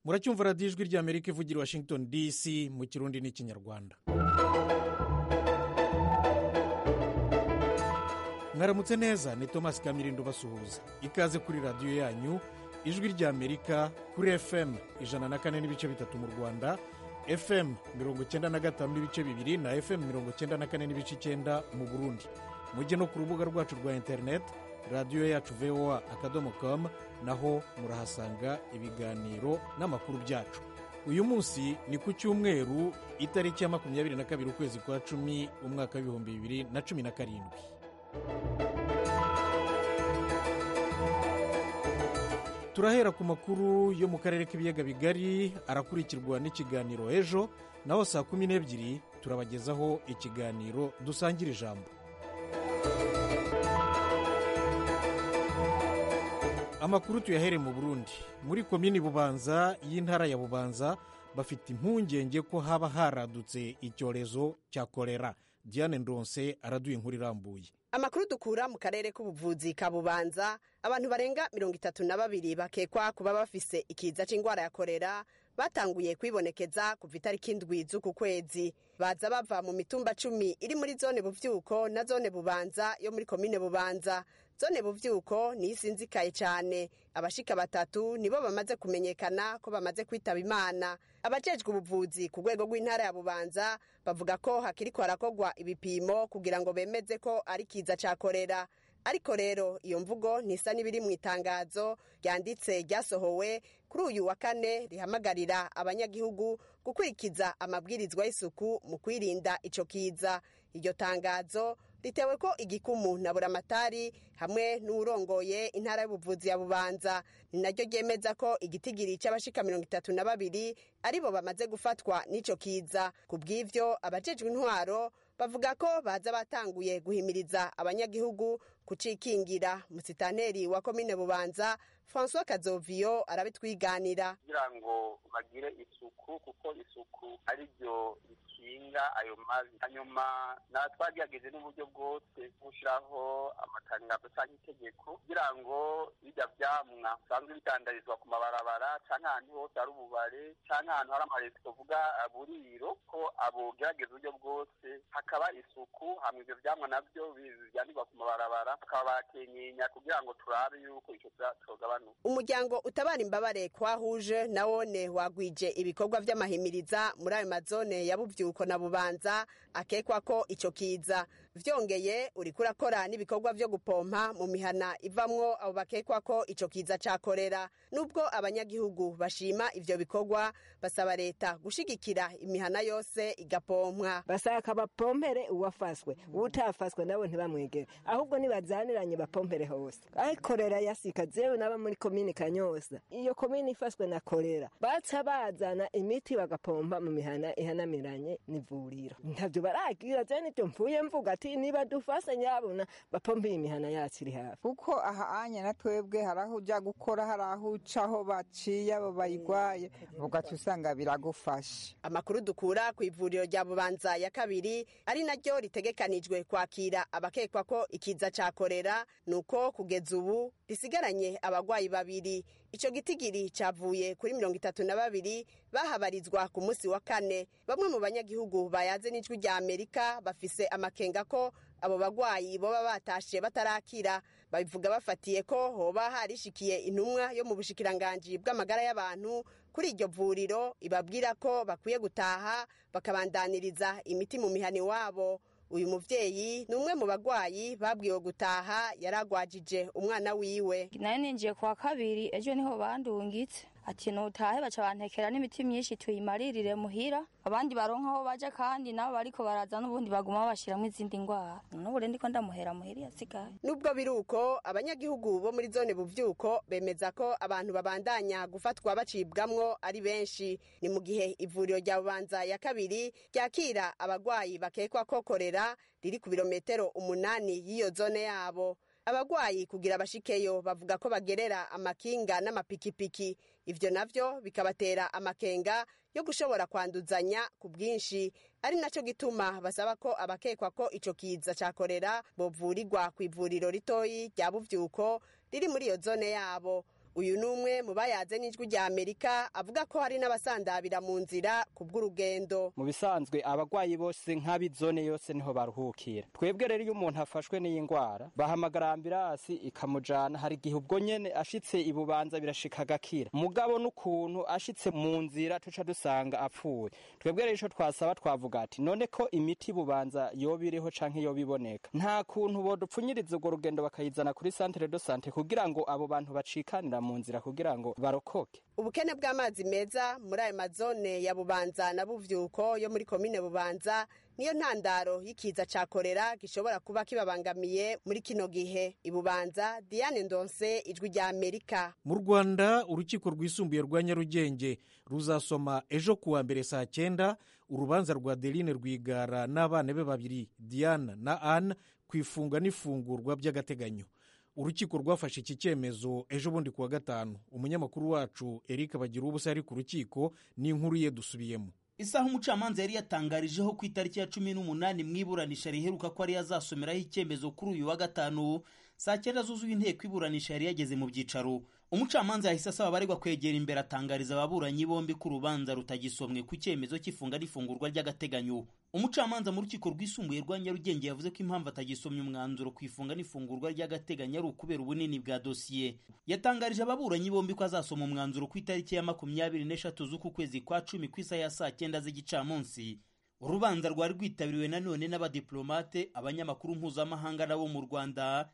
muracyumva radiyo ijwi ry'amerika ivugira i washington dc mu kirundi n'ikinyarwanda mwaramutse neza ni thomas kamirindo basuhuza ikaze kuri radiyo yanyu ijwi ry'amerika kuri fm ijana na kane n'ibice bitatu mu rwanda fm mirongo icyenda na gatanu n'ibice bibiri na fm mirongo icyenda na kane n'ibice icyenda mu burundi mujye no ku rubuga rwacu rwa interineti radiyo yacu voa akadomo komu naho murahasanga ibiganiro n'amakuru byacu uyu munsi ni ku cyumweru itariki ya makumyabiri na kabiri ukwezi kwa cumi umwaka w'ibihumbi bibiri na cumi na karindwi turahera ku makuru yo mu karere k'ibiyaga bigari arakurikirwa n'ikiganiro ejo naho saa kumi n'ebyiri turabagezaho ikiganiro dusangira ijambo amakuru tuyahere mu burundi muri komini bubanza y'intara ya bubanza bafite impungenge ko haba haradutse icyorezo cya korera diane ndonse araduye inkuru irambuye amakuru dukura mu karere k'ubuvuzi ka bubanza abantu barenga mirongo itatu na babiri bakekwa kuba bafise ikiza c'ingwara ya korera batanguye kwibonekeza kuva itariki indwi z'uku kwezi baza bava mu mitumba cumi iri muri zone buvyuko na zone bubanza yo muri komine bubanza zone buvyuko niyo isinzikaye cyane abashika batatu nibo bamaze kumenyekana ko bamaze kwitaba imana abajejwe ubuvuzi ku rwego rw'intara ya bubanza bavuga ko hakiriko harakogwa ibipimo kugira ngo bemeze ko ari kiza ca korera ariko rero iyo mvugo ntisa n'ibiri mu itangazo ryanditse ryasohowe kuri uyu wa kane rihamagarira abanyagihugu gukurikiza amabwirizwa y'isuku mu kwirinda ico kiza iryo tangazo ritewe ko igikumu na buramatari hamwe n'uwurongoye intara y'ubuvuzi ya bubanza ni naryo ryemeza ko igitigiri cy'abashika mirongo itatu na babiri aribo bamaze gufatwa n'ico kiza ku bw'ivyo abajejwe intwaro bavuga ko baza batanguye guhimiriza abanyagihugu kucikingira musitanteri wa komine bubanza francois kazoviyo arabitwiganira kugira ngo bagire isuku kuko isuku ari ryo rikinga ayo mabi hanyuma natwagerageze n'uburyo bwose gushyiraho amatangazo cyangwa itegeko kugira ngo bijya byamwa bisanzwe bitandarizwa ku mabarabara cyangwa ahantu hose hari ububare cyangwa ahantu hari amaresitora tuvuga buriro ko abogerageza uburyo bwose hakaba isuku hamwe ibyo byamwa nabyo byandikwa ku mabarabara bakaba bakenyenya kugira ngo turabe yuko icyo cyogabanuka umuryango utabara imbabare kwahuje na wone wagwije ibikorwa by'amahimiriza muri ayo mazone ya bubyuko na bubanza akekwa ko icyo kiza byongeye uri kurakora n'ibikorwa byo gupompa mu mihana ivamwo abo bakekwa ko icyo kiza cyakorera nubwo abanyagihugu bashima ibyo bikorwa basaba leta gushigikira imihana yose igapompwa basaba kabapompere uwafaswe utafaswe nabo ntibamwegere ahubwo nibazaniranye bapompere hose ayikorera yasika zewe n'aba muri komini kanyoza iyo komini ifaswe na korera baca bazana imiti bagapompa mu mihana ihanamiranye n'ivuriro ntabyo baragira je nivyo mvuye mvuga ati niba dufase nyabona bapompe imihana yacu iri hafi kuko aha anya na twebwe hari aho uja gukora hari aho ucaho baciye abo bayigwaye ugaca usanga biragufasha amakuru dukura ku ivuriro rya bubanza ya kabiri ari naryo ritegekanijwe kwakira abakekwa ko ikiza ca korera nuko kugeza ubu risigaranye abarwayi babiri icyo gitigiri cyavuye kuri mirongo itatu na babiri bahabarizwa ku munsi wa kane bamwe mu banyagihugu bayaze n'ijwi rya amerika bafise amakenga ko abo barwayi boba batashe batarakira babivuga bafatiye ko hoba harishikiye intumwa yo mu bushikiranganji bw'amagara y'abantu kuri iryo vuriro ibabwira ko bakwiye gutaha bakabandaniriza imiti mu mihani wabo uyu muvyeyi ni umwe mu bagwayi babwiwe gutaha yaragwajije umwana wiwe nayo ninjiye kwa kabiri ejo niho bandungitse ati nutahe baca bantekera n'imiti myinshi tuyimaririre muhira abandi baronka aho baja kandi nabo bariko baraza n'ubundi baguma babashiramo izindi ndwara n'ubure ndiko ndamuhera muhira yasigaye nubwo biruko abanyagihugu bo muri zone buvyuko bemeza ko abantu babandanya gufatwa bacibwamwo ari benshi ni mu gihe ivuriro rya bubanza ya kabiri ryakira abagwayi bakekwa ko korera riri ku birometero umunani y'iyo zone yabo abagwayi kugira abashikeyo bavuga ko bagerera amakinga n'amapikipiki ivyo navyo bikabatera amakenga yo gushobora kwanduzanya ku bwinshi ari naco gituma basaba ko abakekwa ko ico kiza ca korera bovurirwa ku ivuriro ritoyi rya buvyuko riri muri iyo zone yabo uyu ni umwe mu bayaze n'ijwi rya amerika avuga ko hari n'abasandabira mu nzira ku bw'urugendo mu bisanzwe abarwayi bose nk'ab'izone yose niho baruhukira twebwe rero iyo umuntu afashwe n'iyi ndwara bahamagara ambirasi ikamujana hari igihe ubwo nyene ashitse ibubanza birashika agakira mugabo n'ukuntu ashitse mu nzira tuca dusanga apfuye twebwe rero ico twasaba twavuga ati none ko imiti bubanza yoba iriho canke yoba iboneka nta kuntu bodupfunyiriza urwo rugendo bakayizana kuri centre de sante kugira ngo abo bantu bacikanira mu nzira kugira ngo barokoke ubukene bw'amazi meza muri ayo mazone ya bubanza na buvyuko yo muri komine bubanza niyo ntandaro y'ikiza ca korera gishobora kuba kibabangamiye muri kino gihe ibubanza diane ndonse ijwi rya amerika mu rwanda urukiko rwisumbuye rwa nyarugenge ruzasoma ejo kuwa mbere saa cyenda urubanza rwa deline rwigara n'abana be babiri diana na anne ku ifunga n'ifungurwa by'agateganyo urukiko rwafashe iki cyemezo ejo bundi kuwa gatanu umunyamakuru wacu eric bagira ubusa yari ku rukiko n'inkuru ye dusubiyemo isaha umucamanza yari yatangarijeho ku itariki ya cumi n'umunani mu iburanisha riheruka ko ari yazasomeraho icyemezo kuri uyu wa gatanu saa cyenda zuzuye inteko iburanisha yari yageze mu byicaro umucamanza yahise asaba abaregwa kwegera imbere atangariza ababuranyi bombi ko urubanza rutagisomwe ku cyemezo cy'ifunga n'ifungurwa ry'agateganyo umucamanza mu rukiko rwisumbuye rwa nyarugenge yavuze ko impamvu atagisomye umwanzuro ku ifunga n'ifungurwa ry'agateganyo ari ukubera ubunini bwa dosiye yatangarije ababuranyi bombi ko azasoma umwanzuro ku itariki ya makumyabiri n'eshatu z'uku kwezi kwa cumi ku isaha ya saa cyenda z'igicamunsi urubanza rwari rwitabiriwe nanone n'abadiplomate abanyamakuru mpuzamahanga n'abo mu rwanda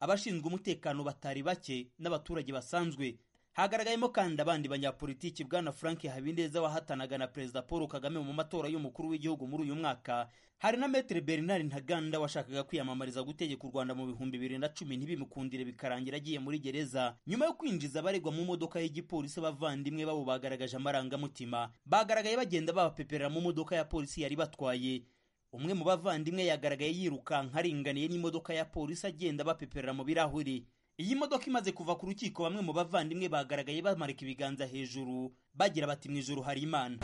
abashinzwe umutekano batari bake n'abaturage basanzwe hagaragayemo kandi abandi banyapolitiki bwana frank habineza wahatanaga na perezida paul kagame mu matora y'umukuru w'igihugu muri uyu mwaka hari na metere bernard ntaganda washakaga kwiyamamariza gutegeka u rwanda mu bihumbi bibiri na cumi ntibimukundire bikarangira agiye muri gereza nyuma yo kwinjiza abaregwa mu modoka y'igipolisi abavandimwe babo bagaragaje amarangamutima bagaragaye bagenda babapeperera mu modoka ya polisi yari batwaye umwe mu bavandimwe yagaragaye yirukanka aringaniye n'imodoka ya polisi agenda bapeperera mu birahuri iyi modoka imaze kuva ku rukiko bamwe mu bavandimwe bagaragaye bamarika ibiganza hejuru bagira bati mu ijoro hari imana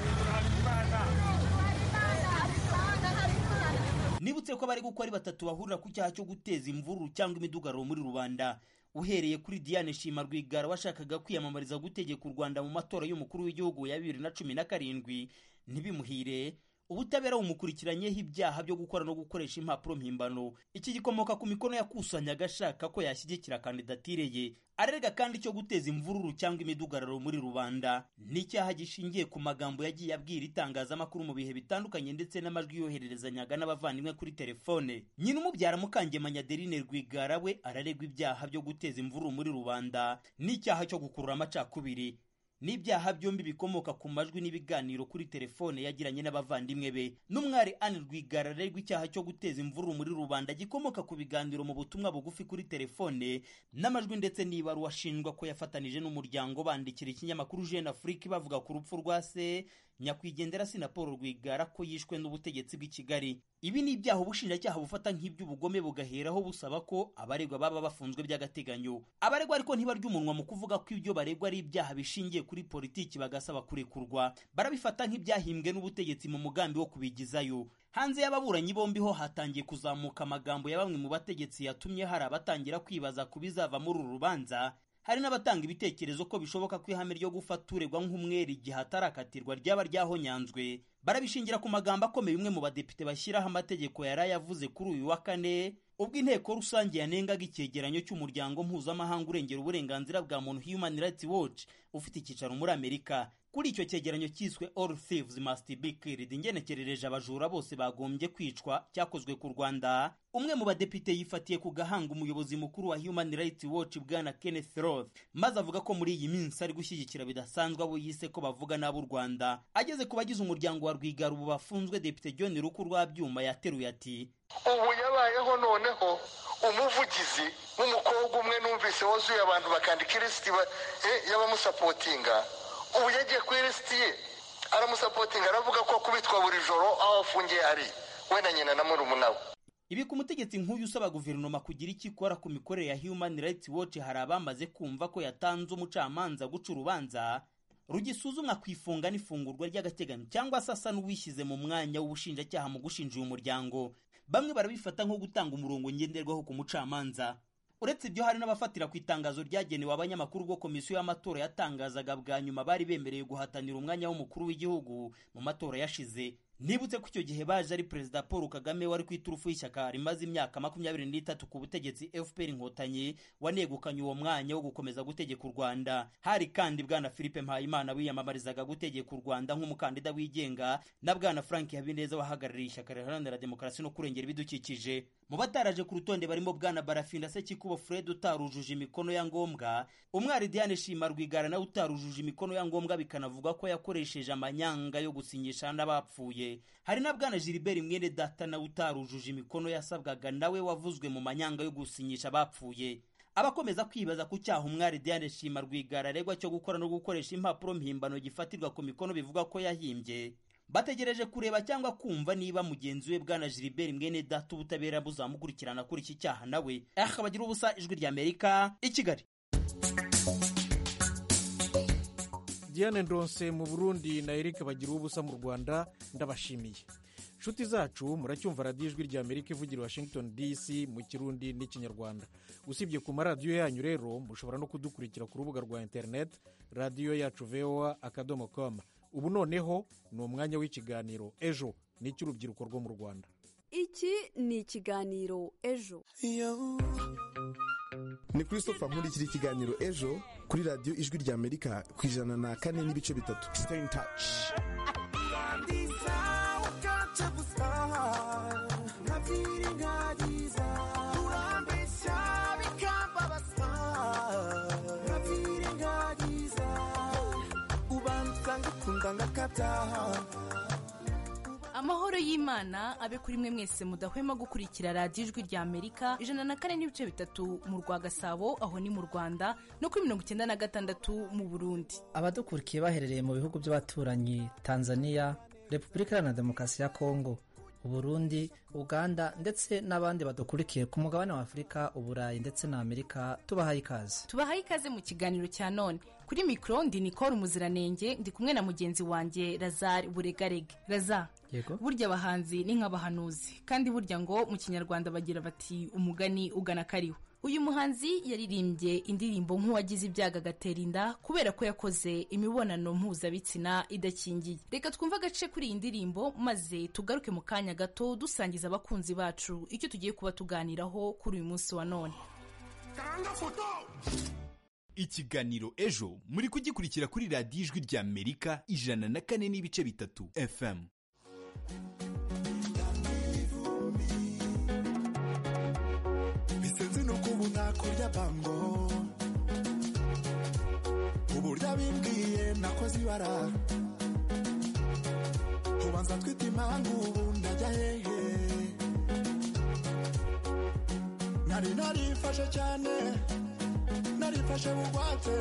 nibutse ko abari gukora ari batatu bahurira ku cyaha cyo guteza imvururu cyangwa imidugararo muri rubanda uhereye kuri diane shima rwigara washakaga kwiyamamariza gutegeka u rwanda mu matora y'umukuru w'igihugu ya bibiri na cumi na karindwi ntibimuhire ubutabera bumukurikiranyeho ibyaha byo gukora no gukoresha impapuro mpimbano iki gikomoka ku mikono yakusanyaga ashaka ko yashyigikira kandidatire ye arega kandi cyo guteza imvururu cyangwa imidugararo muri rubanda n'icyaha gishingiye ku magambo yagiye abwira itangazamakuru mu bihe bitandukanye ndetse n'amajwi yohererezanyaga n'abavandimwe kuri telefone nyina umubyara mukangemanya adeline rwigara we araregwa ibyaha byo guteza imvururu muri rubanda n'icyaha cyo gukurura amacakubiri n'ibyaha byombi bikomoka ku majwi n'ibiganiro kuri telefone yagiranye n'abavandimwe be n'umwari anne rwigara arerwa icyaha cyo guteza imvururu muri rubanda gikomoka ku biganiro mu butumwa bugufi kuri telefone n'amajwi ndetse n'ibaruwa ashinjwa ko yafatanije n'umuryango bandikira ikinyamakuru jeune afrique bavuga ku rupfu rwa se nyakwigendera si na paul rwigara ko yishwe n'ubutegetsi bw'i kigali ibi ni ibyaha ubushinjacyaha bufata nk'iby'ubugome bugaheraho busaba ko abaregwa baba bafunzwe by'agateganyo abaregwa ariko ntibarya umunwa mu kuvuga ko ibyo baregwa ari ibyaha bishingiye kuri politiki bagasaba kurekurwa barabifata nk'ibyahimbwe n'ubutegetsi mu mugambi wo kubigizayo hanze y'ababuranyi bombi ho hatangiye kuzamuka amagambo ya bamwe mu bategetsi yatumye hari abatangira kwibaza ku bizava muri uru rubanza hari n'abatanga ibitekerezo ko bishoboka ko ihame ryo gufata uregwa nk'umwere igihe atarakatirwa ryaba ryahonyanzwe barabishingira ku magambo akomeye umwe mu badepite bashyiraho amategeko yari ayavuze kuri uyu wa kane ubwo inteko rusange yanengaga icyegeranyo cy'umuryango mpuzamahanga urengera uburenganzira bwa muntu human rights watch ufite icyicaro muri amerika kuri icyo cyegeranyo cyiswe all thieves must be killed ingenekerereje abajura bose bagombye kwicwa cyakozwe ku rwanda umwe mu badepite yifatiye ku gahanga umuyobozi mukuru wa human rights watch bwana kenneth roth maze avuga ko muri iyi minsi ari gushyigikira bidasanzwe abo yise ko bavuga n'ab'u rwanda ageze ku bagize umuryango wa rwigara ubu bafunzwe depite john ruku rwa byuma yateruye ati ubu yabayeho noneho umuvugizi w'umukobwa umwe numvise wuzuye abantu bakandika ilisiti y'abamusapotinga ubu yagiye ku ilisiti ye aramusapotinga aravuga ko akubitwa buri joro aho afungiye ari we na nyina na murumuna we ibi ku mutegetsi nk'uyu usaba guverinoma kugira icyo ikora ku mikorere ya human rights watch hari abamaze kumva ko yatanze umucamanza guca urubanza rugisuzumwa ku ifunga n'ifungurwa ry'agateganyo cyangwa se asa n'uwishyize mu mwanya w'ubushinjacyaha mu gushinja uyu muryango bamwe barabifata nko gutanga umurongo ngenderwaho ku mucamanza uretse ibyo hari n'abafatira ku itangazo ryagenewe abanyamakuru ubwo komisiyo y'amatora yatangazaga bwa nyuma bari bemerewe guhatanira umwanya w'umukuru w'igihugu mu matora yashize nibutse ko icyo gihe baje ari perezida paul kagame wari ku iturufu y'ishyaka rimaze imyaka makumyabiri n'itatu ku butegetsi fpr inkotanyi wanegukanye uwo mwanya wo gukomeza gutegeka u rwanda hari kandi bwana philippe mpayimana wiyamamarizaga gutegeka u rwanda nk'umukandida wigenga na bwana frank habineza wahagarariye ishyaka riharanira demokarasi no kurengera ibidukikije mu bataraje ku rutonde barimo bwana barafinda sekikubo fred utarujuje imikono ya ngombwa umwari diane shima rwigara nawe utarujuje imikono ya ngombwa bikanavuga ko yakoresheje amanyanga yo gusinyisha n'abapfuye hari na bwana gilbert mwene data nawe utarujuje imikono yasabwaga nawe wavuzwe mu manyanga yo gusinyisha abapfuye abakomeza kwibaza ku cyaha umwari diane shima rwigara aregwa cyo gukora no gukoresha impapuro mpimbano gifatirwa ku mikono bivuga ko yahimbye bategereje kureba cyangwa kumva niba mugenzi we bwana gilbert mwene data ubutabera buzamukurikirana kuri iki cyaha nawe aha bagira ubusa ijwi rya amerika i kigali diane ndonse mu burundi na eric bagira ubusa mu rwanda ndabashimiye inshuti zacu muracyumva radiyo ijwi rya amerika ivugira washington dc mu kirundi n'ikinyarwanda usibye ku maradiyo yanyu rero mushobora no kudukurikira ku rubuga rwa interineti radiyo yacu voa akadomo komu ubu noneho ni umwanya w'ikiganiro ejo n'icy'urubyiruko rwo mu rwanda iki ni ikiganiro ejo ni christopher nkurikira ikiganiro ejo kuri radiyo ijwi rya amerika ku ijana na kane n'ibice bitatu stay in touch amahoro y'imana abe kuri mwe mwese mudahwema gukurikira radiyo ijwi rya amerika ijana na kane n'ibice bitatu mu rwa gasabo aho ni mu rwanda no kuri mirongo icyenda na gatandatu mu burundi abadukurikiye baherereye mu bihugu by'abaturanyi tanzania repubulika iharanira demokarasi ya kongo uburundi uganda ndetse n'abandi badukurikiye ku mugabane wa afurika uburayi ndetse na amerika tubahaye ikaze tubahaye ikaze mu kiganiro cya none kuri mikoro ndi nicole umuziranenge ndi kumwe na mugenzi wanjye lazare buregarege lazare yego burya abahanzi ni nk'abahanuzi kandi burya ngo mu kinyarwanda bagira bati umugani ugana kariho uyu muhanzi yaririmbye indirimbo nk'uwagize ibyago agatera inda kubera ko yakoze imibonano mpuzabitsina idakingiye reka twumve agace kuri iyi ndirimbo maze tugaruke mu kanya gato dusangiza abakunzi bacu icyo tugiye kuba tuganiraho kuri uyu munsi wa none ikiganiro ejo muri kugikurikira kuri radiyo ijwi rya amerika ijana na kane n'ibice bitatu fm kurya bango uburyo abimbwiye nakoze ibara ubanza twita impamvu ubu ndajya hehe nari narifashe cyane narifashe bugwate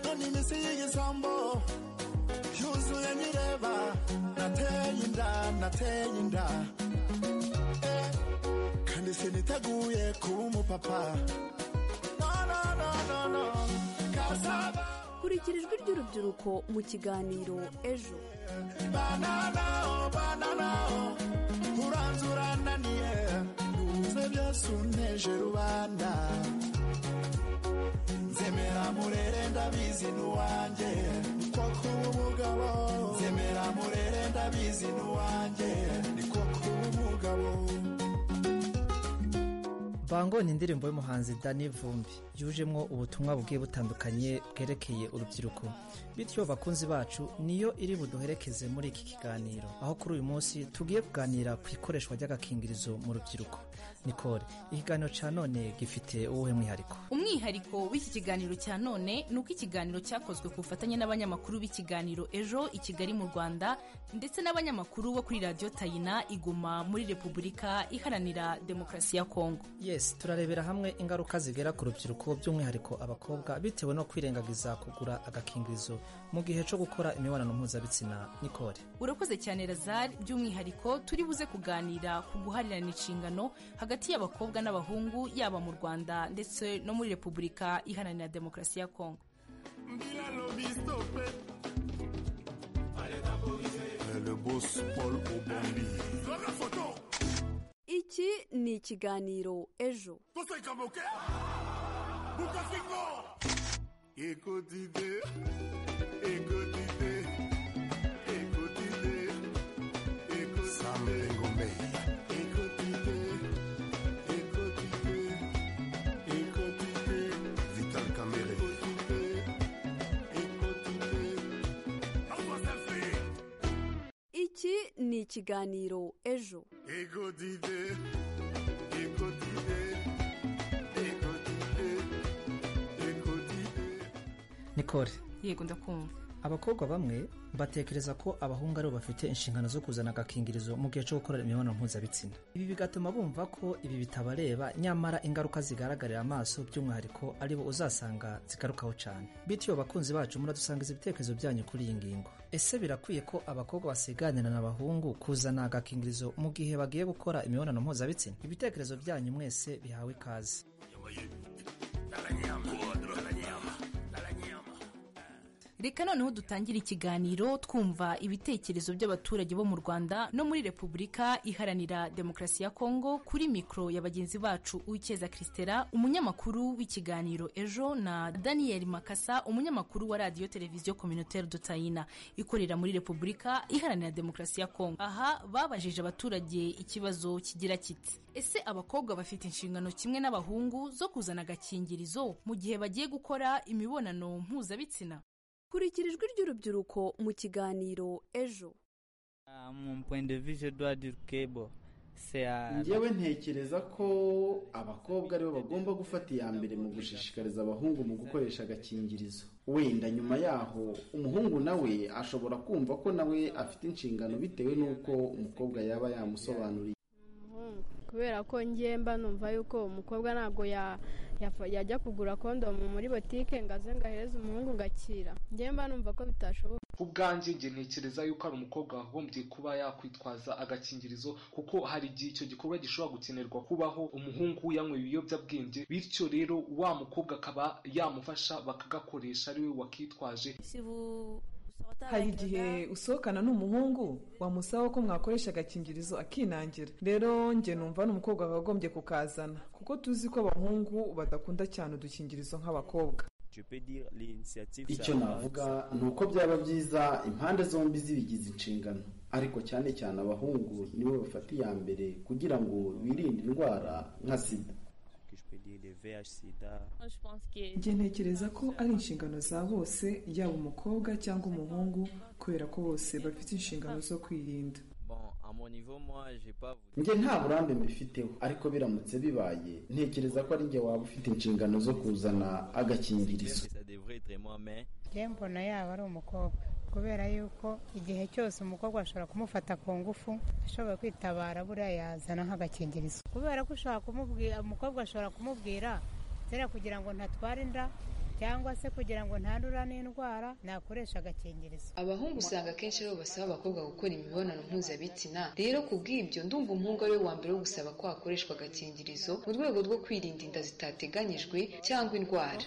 none iminsi y'igisambo yuzuye nyireba nateye inda nateye inda kandi siniteguye kuba umupapa no, no, no, no, no. Kasaba kurikira ijwi ry'urubyiruko mu kiganiro ejo banana oh, banana oh, uranze urananiye nuze byose unteje rubanda nzemera murere ndabizi n'uwanjye niko kuba umugabo nzemera murere ndabizi n'uwanjye niko kuba umugabo bango ni indirimbo y'umuhanzi dani vumbi yujemo ubutumwa bugiye butandukanye bwerekeye urubyiruko bityo bakunzi bacu niyo iri buduherekeze muri iki kiganiro aho kuri uyu munsi tugiye kuganira ku ikoreshwa ry'agakingirizo mu rubyiruko nikore ikiganiro cya none gifite uwuhe mwihariko umwihariko w'iki kiganiro cya none ni uko ikiganiro cyakozwe ku bufatanye n'abanyamakuru b'ikiganiro ejo i kigali mu rwanda ndetse n'abanyamakuru bo kuri radiyo tayina iguma muri repubulika iharanira demokarasi ya kongo yes turarebera hamwe ingaruka zigera ku rubyiruko by'umwihariko abakobwa bitewe no kwirengagiza kugura agakingirizo mu gihe cyo gukora imibonano mpuzabitsina nikore urakoze cyane razari by'umwihariko turi buze kuganira ku guharirana inshingano hagati y'abakobwa n'abahungu yaba mu rwanda ndetse no muri repubulika iharanira demokarasi ya kongo iki ni ikiganiro ejo Écoute idée, écoute idée, écoute idée, écoute Sam Lengombe. Écoute idée, écoute idée, écoute idée. Vital Kamere. Écoute idée, écoute idée. iki ni ikiganiro ejo Écoute idée, écoute idée, écoute idée, écoute idée. nikore yego ndakumva abakobwa bamwe batekereza ko abahungu aribo bafite inshingano zo kuzana agakingirizo mu gihe cyo gukora imibonano mpuzabitsina ibi bigatuma bumva ko ibi bitabareba nyamara ingaruka zigaragarira amaso by'umwihariko aribo uzasanga zigarukaho cyane bityo bakunzi bacu muradusangiza ibitekerezo byanyu kuri iyi ngingo ese birakwiye ko abakobwa basiganira n'abahungu kuzana agakingirizo mu gihe bagiye gukora imibonano mpuzabitsina ibitekerezo byanyu mwese bihawe ikaze reka noneho dutangire ikiganiro twumva ibitekerezo by'abaturage bo mu rwanda no muri repubulika iharanira demokarasi ya kongo kuri mikoro ya bagenzi bacu uwikeza christela umunyamakuru w'ikiganiro ejo na daniel makasa umunyamakuru wa radiyo televiziyo communautaire dutayina ikorera muri repubulika iharanira demokarasi ya kongo aha babajije abaturage ikibazo kigira kiti ese abakobwa bafite inshingano kimwe n'abahungu zo kuzana agakingirizo mu gihe bagiye gukora imibonano mpuzabitsina kurikira ijwi ry'urubyiruko mu kiganiro ejo Ah, Mon point de vue, je dois dire que bon, c'est à... njyewe ntekereza ko abakobwa aribo bagomba gufata iya mbere mu gushishikariza abahungu mu gukoresha agakingirizo wenda nyuma yaho umuhungu nawe ashobora kumva ko nawe afite inshingano bitewe n'uko umukobwa yaba yamusobanuriye kubera ko ngiye mba numva yuko umukobwa ntabwo ya- yafa- yajya kugura kondomu muri botike ngo aze ngo ahereze umuhungu ngakira ngiye mba numva ko bitashoboka ku bwanjye njye ntekereza yuko hari umukobwa wagombye kuba yakwitwaza agakingirizo kuko hari igihe icyo gikorwa gishobora gukenerwa kubaho umuhungu yanyweye ibiyobyabwenge bityo rero wa mukobwa akaba yamufasha bakagakoresha ari we wakitwaje hari igihe usohokana n'umuhungu wamusaba ko mwakoresha agakingirizo akinangira rero njye numva n'umukobwa wakagombye kukazana kuko tuzi ko abahungu badakunda cyane udukingirizo nk'abakobwa icyo navuga ni uko byaba byiza impande zombi zibigize inshingano ariko cyane cyane abahungu nibo bafata iya mbere kugira ngo birinde indwara nka sida njye ntekereza ko ari inshingano za bose yaba umukobwa cyangwa umuhungu kubera ko bose bafite inshingano zo kwirinda Bon, à mon niveau, moi, j'ai pas... njye nta burambe mbifiteho ariko biramutse bibaye ntekereza ko ari njye waba ufite inshingano zo kuzana agakingirizo Ça devrait être moi, mais... njye mbona yaba ari umukobwa kubera yuko igihe cyose umukobwa ashobora kumufata ku ngufu ashobora kwitabara buriya yazana nk'agakingirizo kubera ko ushobora kumubwira umukobwa ashobora kumubwira zera kugira ngo ntatware inda cyangwa se kugira ngo ntandura n'indwara nakoresha agakingirizo abahungu usanga akenshi aribo basaba abakobwa gukora imibonano mpuzabitsina rero ku bw'ibyo ndumva umuhungu ari we wa mbere wo gusaba ko hakoreshwa agakingirizo mu rwego rwo kwirinda inda zitateganyijwe cyangwa indwara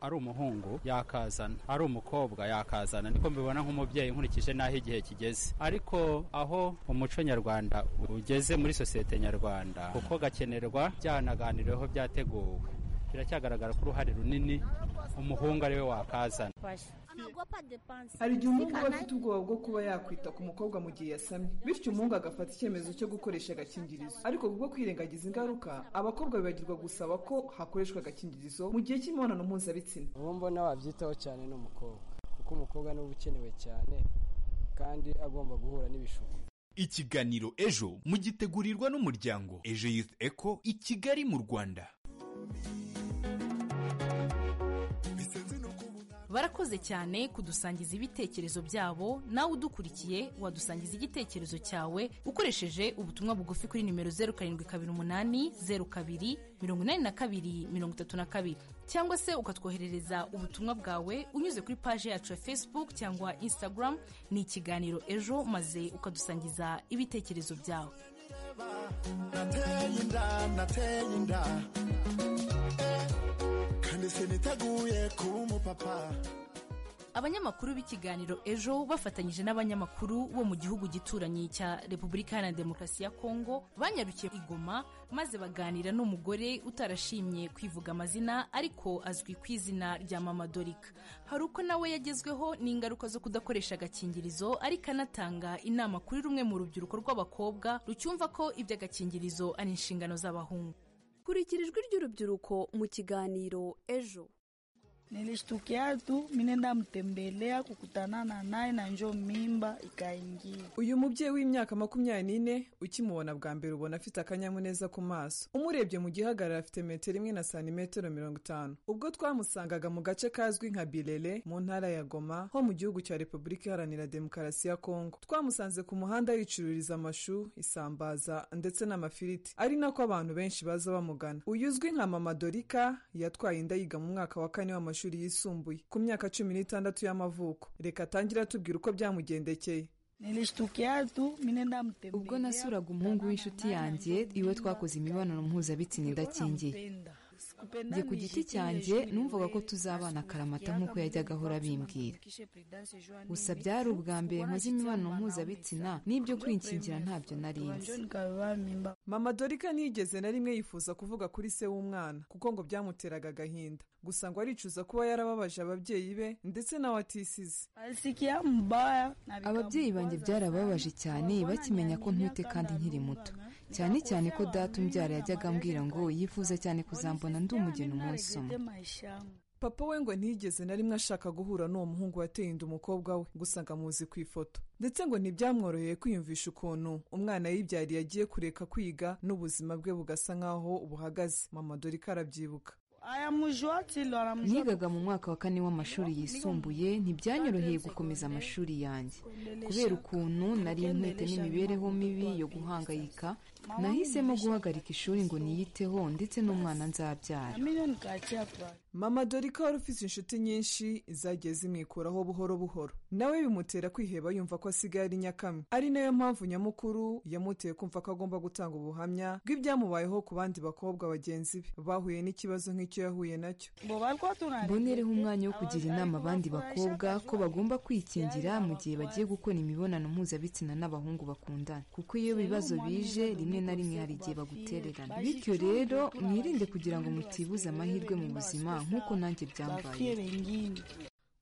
ari umuhungu yakazana ari umukobwa yakazana niko mbibona nk'umubyeyi nkurikije n'aho igihe kigeze ariko aho umuco nyarwanda ugeze muri sosiyete nyarwanda kuko gakenerwa byanaganiriweho byateguwe biracyagaragara ko uruhare runini umuhungu ari we wakazana hari igihe umuhungu aba afite ubwoba bwo kuba yakwita ku mukobwa mu gihe yasamye bityo umuhungu agafata icyemezo cyo gukoresha agakingirizo ariko kubwo kwirengagiza ingaruka abakobwa bibagirwa gusaba ko hakoreshwa agakingirizo mu gihe cy'imibonano mpuzabitsina uwo mbona wabyitaho cyane ni umukobwa kuko umukobwa niwe uba ukenewe cyane kandi agomba guhura n'ibishuko ikiganiro ejo mugitegurirwa n'umuryango ejo youth eco i kigali mu rwanda barakoze cyane kudusangiza ibitekerezo byabo nawe udukurikiye wadusangiza igitekerezo cyawe ukoresheje ubutumwa bugufi kuri nimero zeru karindwi kabiri umunani zeru kabiri mirongo inani na kabiri mirongo itatu na kabiri cyangwa se ukatwoherereza ubutumwa bwawe unyuze kuri paje yacu ya facebook cyangwa instagram ni ikiganiro ejo maze ukadusangiza ibitekerezo byawe nateye inda nateye inda Eh, kandi siniteguye kuba umupapa abanyamakuru b'ikiganiro ejo bafatanyije n'abanyamakuru bo mu gihugu gituranyi cya repubulika iharanira demokarasi ya kongo banyarukiye i Goma maze baganira n'umugore utarashimye kwivuga amazina ariko azwi ku izina rya mama dorika hari uko nawe yagezweho n'ingaruka zo kudakoresha agakingirizo ariko anatanga inama kuri rumwe mu rubyiruko rw'abakobwa rucyumva ko iby'agakingirizo ari inshingano z'abahungu kurikira ijwi ry'urubyiruko mu kiganiro ejo Nilishtukia tu mine ndamtembelea kukutanana naye na njo mimba ikaingia. uyu mubyeyi w'imyaka makumyabiri n'ine ukimubona bwa mbere ubona afite akanyamuneza ku maso umurebye mu gihagararo afite metero imwe na santimetero mirongo itanu ubwo twamusangaga mu gace kazwi nka birere mu ntara ya goma ho mu gihugu cya repubulika iharanira demokarasi ya kongo twamusanze ku muhanda yicururiza amashu isambaza ndetse n'amafiriti ari nako abantu benshi baza bamugana uyu uzwi nka mama dorika yatwaye inda yiga mu mwaka wa kane w'amashuri yisumbuye ku myaka cumi n'itandatu y'amavuko reka atangire atubwira uko byamugendekeye Nilishtukia tu mine ndamtembelea. ubwo nasuraga umuhungu w'inshuti yanjye iwe twakoze imibonano mpuzabitsina idakingiye njye ku giti cyanjye numvaga ko tuzabana akaramata nk'uko yajyaga ahora abimbwira gusa byari ubwa mbere nkoze imibonano mpuzabitsina n'ibyo kwinkingira ntabyo nari nzi mama dorika ntiyigeze na rimwe yifuza kuvuga kuri se w'umwana kuko ngo byamuteraga agahinda gusa ngo aricuza kuba yarababaje ababyeyi be ndetse nawe atisize Alisikia mbaya ababyeyi banjye byarababaje cyane bakimenya ko ntwite kandi nkiri muto cyane cyane ko data umbyara yajyaga ambwira ngo yifuza cyane kuzambona ndi umugeni umunsi umwe papa we ngo ntiyigeze na rimwe ashaka guhura n'uwo muhungu wateye inda umukobwa we gusa ngo amuzi ku ifoto ndetse ngo ntibyamworoheye kwiyumvisha ukuntu umwana yibyariye agiye kureka kwiga n'ubuzima bwe bugasa nk'aho buhagaze mama dorika arabyibuka ayamujua tilo anamjua nigaga mu mwaka wa kane w'amashuri yisumbuye ntibyanyoroheye gukomeza amashuri yanjye kubera ukuntu nari ntwite n'imibereho mibi yo guhangayika nahisemo guhagarika ishuri ngo niyiteho ndetse n'umwana nzabyara milioni kachia kwa mama dorika wari ufite inshuti nyinshi zagiye zimwikuraho buhoro buhoro nawe bimutera kwiheba yumva ko asigaye ari nyakamwe ari nayo mpamvu nyamukuru yamuteye kumva ko agomba gutanga ubuhamya bw'ibyamubayeho ku bandi bakobwa bagenzi be bahuye n'ikibazo nk'icyo yahuye nacyo bo bariko tunani mbonereho umwanya wo kugira inama abandi bakobwa ko bagomba kwikingira mu gihe bagiye gukora imibonano mpuzabitsina n'abahungu bakundana kuko iyo ibibazo bije rimwe na rimwe hari igihe bagutererana bityo rero mwirinde kugira ngo mutibuze amahirwe mu buzima nk'uko nanjye byambaye bafyere ngini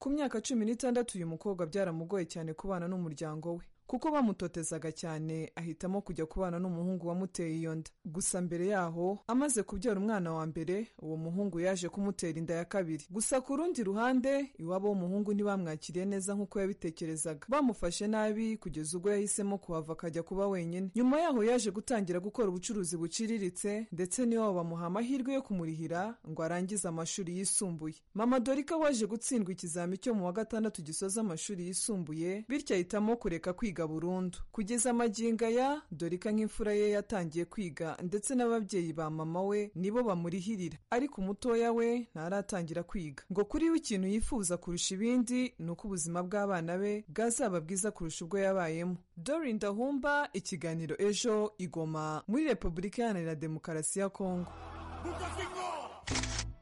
ku myaka cumi n'itandatu uyu mukobwa byaramugoye cyane kubana n'umuryango we kuko bamutotezaga cyane ahitamo kujya kubana n'umuhungu wamuteye iyo nda gusa mbere yaho amaze kubyara umwana wa mbere uwo muhungu yaje kumutera inda ya kabiri gusa ku rundi ruhande iwabo w'umuhungu ntibamwakiriye neza nk'uko yabitekerezaga bamufashe nabi kugeza ubwo yahisemo kuhava akajya kuba wenyine nyuma yaho yaje gutangira gukora ubucuruzi buciriritse ndetse n'iwabo bamuha amahirwe yo kumurihira ngo arangize amashuri yisumbuye mama dorika waje gutsindwa ikizami cyo mu wa gatandatu gisoza amashuri yisumbuye bityo ahitamo kureka kwiga burundu kugeza magingo aya dorika nk'imfura ye yatangiye kwiga ndetse n'ababyeyi ba mama we nibo bamurihirira ariko umutoya we ntaratangira kwiga ngo kuri we ikintu yifuza kurusha ibindi ni uko ubuzima bw'abana be bwazaba bwiza kurusha ubwo yabayemo dorin dahumba ikiganiro ejo igoma muri repubulika iharanira demokarasi ya kongo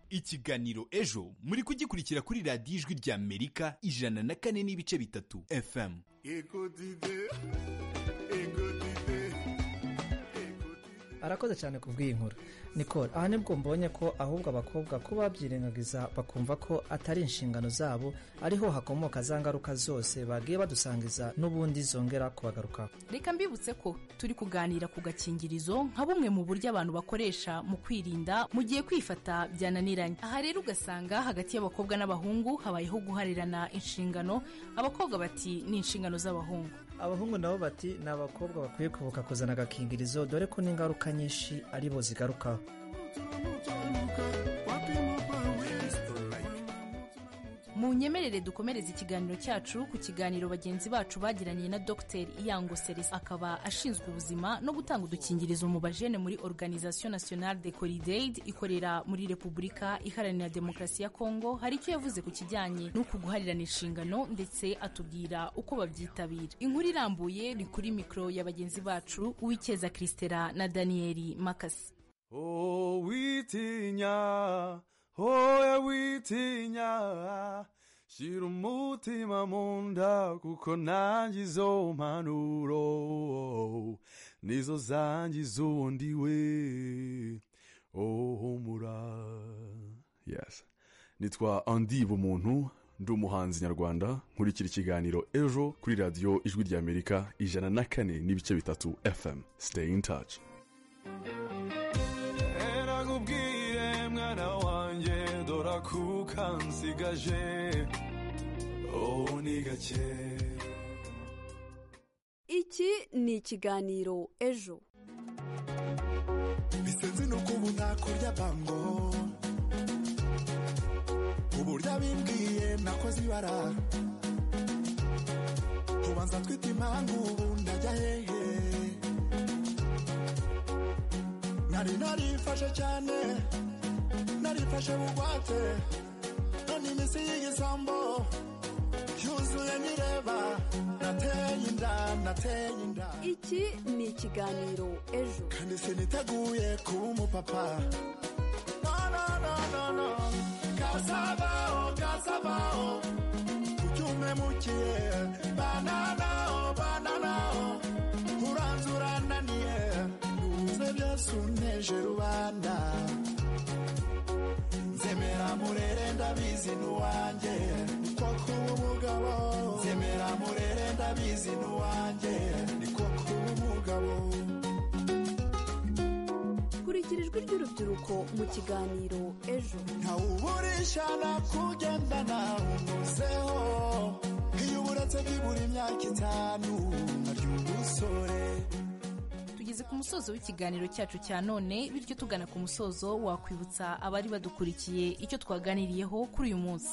ikiganiro ejo muri kugikurikira kuri radiyo ijwi rya amerika ijana na kane n'ibice bitatu fm arakoze cyane ku bw'iyi nkuru nicole aha nibwo mbonye ko ahubwo abakobwa ko babyirengagiza bakumva ko atari inshingano zabo ariho hakomoka za ngaruka zose bagiye badusangiza n'ubundi zongera kubagarukaho reka mbibutse ko turi kuganira ku gakingirizo nka bumwe mu buryo abantu bakoresha mu kwirinda mu gihe kwifata byananiranye aha rero ugasanga hagati y'abakobwa n'abahungu habayeho guharirana inshingano abakobwa bati ni inshingano z'abahungu abahungu nabo bati ni abakobwa bakwiye kubuka kuzana agakingirizo dore ko n'ingaruka nyinshi aribo zigarukaho mu nyemerere dukomereza ikiganiro cyacu ku kiganiro bagenzi bacu bagiraniye na dr iyango celestin akaba ashinzwe ubuzima no gutanga udukingirizo mu bajene muri organisation nationale de coridaid ikorera muri repubulika iharanira demokarasi ya kongo hari icyo yavuze ku kijyanye n'uku guharirana inshingano ndetse atubwira uko babyitabira inkuru irambuye ni kuri mikoro ya bagenzi bacu uwikeza christela na daniyeli makasi Oh, witinya, oya witinya, Shira umutima mu nda kuko nanjye izo mpanuro nizo zangiza undi we ohumura yes nitwa andi bumuntu ndi umuhanzi nyarwanda nkurikira ikiganiro ejo kuri radiyo ijwi ry'amerika ijana na kane n'ibice bitatu fm stay in touch erakubwire mwana wanjye dora kuka nsigaje ubu ni gake iki ni ikiganiro ejo bisenze nuko ubu ntakurya bango uburyo abimbwiye nakoze ibara ubanza twita impamvu ubu ndajya hehe nari narifashe cyane narifashe bugwate none iminsi y'igisambo yuzuye nireba nateye inda nateye inda iki ni ikiganiro ejo kandi siniteguye kuba umupapa no no no no no kasabaho kasabaho ucyume mukiye bananaho bananaho uranze urananiye uze byose uneje rubanda nzemera murere ndabizi n'uwanjye niko kuba umugabo nzemera murere ndabizi n'uwanjye niko kuba umugabo kurikira ijwi ry'urubyiruko mu kiganiro ejo ntawuburisha nakugendana umuzeho iyo uburetse byibura imyaka itanu naryo umusore tugeze ku musozo w'ikiganiro cyacu cya none bityo tugana ku musozo wakwibutsa abari badukurikiye icyo twaganiriyeho kuri uyu munsi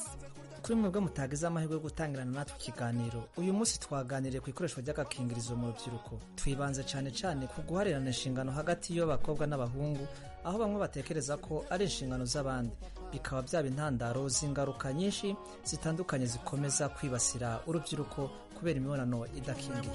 kuri mwebwe mutagize amahirwe yo gutangirana natwe ikiganiro uyu munsi twaganiriye ku ikoreshwa ry'agakingirizo mu rubyiruko twibanze cyane cyane ku guharirana inshingano hagati y'abakobwa n'abahungu aho bamwe batekereza ko ari inshingano z'abandi bikaba byaba intandaro z'ingaruka nyinshi zitandukanye zikomeza kwibasira urubyiruko kubera imibonano idakingiye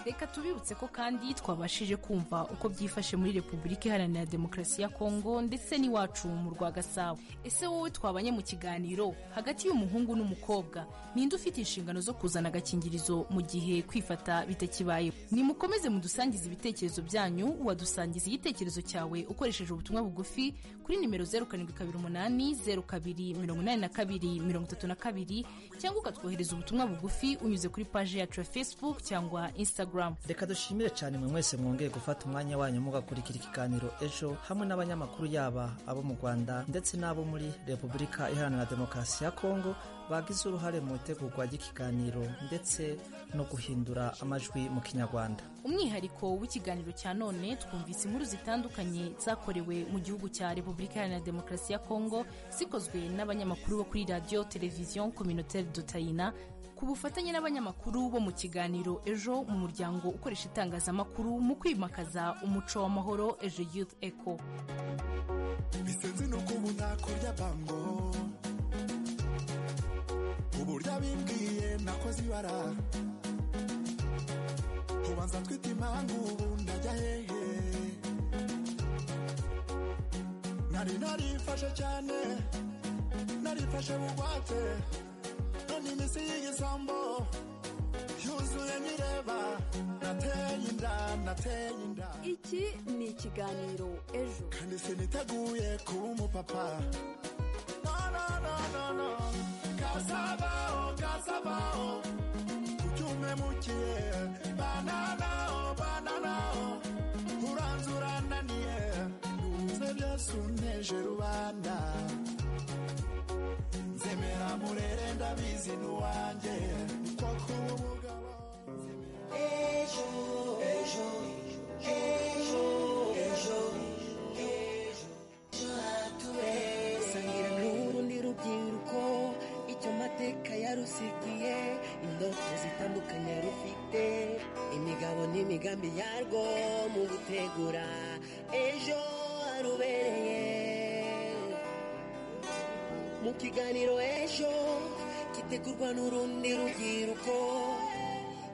reka tubibutse ko kandi twabashije kumva uko byifashe muri repubulika iharanira demokarasi ya kongo ndetse n'iwacu mu rwa gasabo ese wowe twabanye mu kiganiro hagati y'umuhungu n'umukobwa ninde ufite inshingano zo kuzana agakingirizo mu gihe kwifata bitakibayeho nimukomeze mudusangize ibitekerezo byanyu wadusangiza igitekerezo cyawe ukoresheje ubutumwa bugufi kuri nimero zeru karindwi kabiri umunani zeru kabiri mirongo inani na kabiri mirongo itatu na kabiri cyangwa ukatwohereza ubutumwa bugufi unyuze kuri paji yacu ya facebook cyangwa instagram reka dushimire cyane mwe mwese mwongeye gufata umwanya wanyu mugakurikira ikiganiro ejo hamwe n'abanyamakuru yaba abo mu rwanda ndetse n'abo muri repubulika iharanira demokarasi ya kongo bagize uruhare mu itegurwa ry'ikiganiro ndetse no guhindura amajwi mu kinyarwanda umwihariko w'ikiganiro cya none twumvise inkuru zitandukanye zakorewe mu gihugu cya repubulika iharanira demokarasi ya kongo zikozwe n'abanyamakuru bo kuri radiyo televiziyo communautaire dutayina ku bufatanye n'abanyamakuru bo mu kiganiro ejo mu muryango ukoresha itangazamakuru mu kwimakaza umuco w'amahoro ejo youth eco bisenze nuko ubu ntakurya bango uburyo abimbwiye nakoze ibara ubanza twita impamvu ubu ndajya hehe nari narifashe cyane narifashe bugwate none iminsi y'igisambo yuzuye nireba nateye inda nateye inda iki ni ikiganiro ejo kandi siniteguye kuba umupapa no no no no no kasabaho kasabaho ucyume mukiye bananaho bananaho uranze urananiye uze byose uneje rubanda nzemera murere ndabizi n'uwanjye niko kuba umugabo ejo ejo ejo ejo ejo haturere sangira n'urundi rubyiruko icyo mateka yarusigiye indoto zitandukanye rufite imigabo n'imigambi yarwo mu gutegura ejo harubereye mu kiganiro ejo gitegurwa n'urundi rubyiruko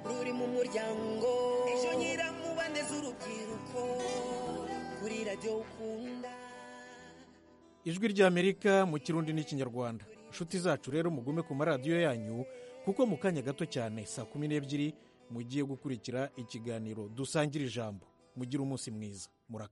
ruri mu muryango ejo nyiramubande z'urubyiruko kuri radiyo ukunda ijwi ry'amerika mu kirundi n'ikinyarwanda nshuti zacu rero mugume ku maradiyo yanyu kuko mu kanya gato cyane saa kumi n'ebyiri mugiye gukurikira ikiganiro dusangira ijambo mugira umunsi mwiza muraka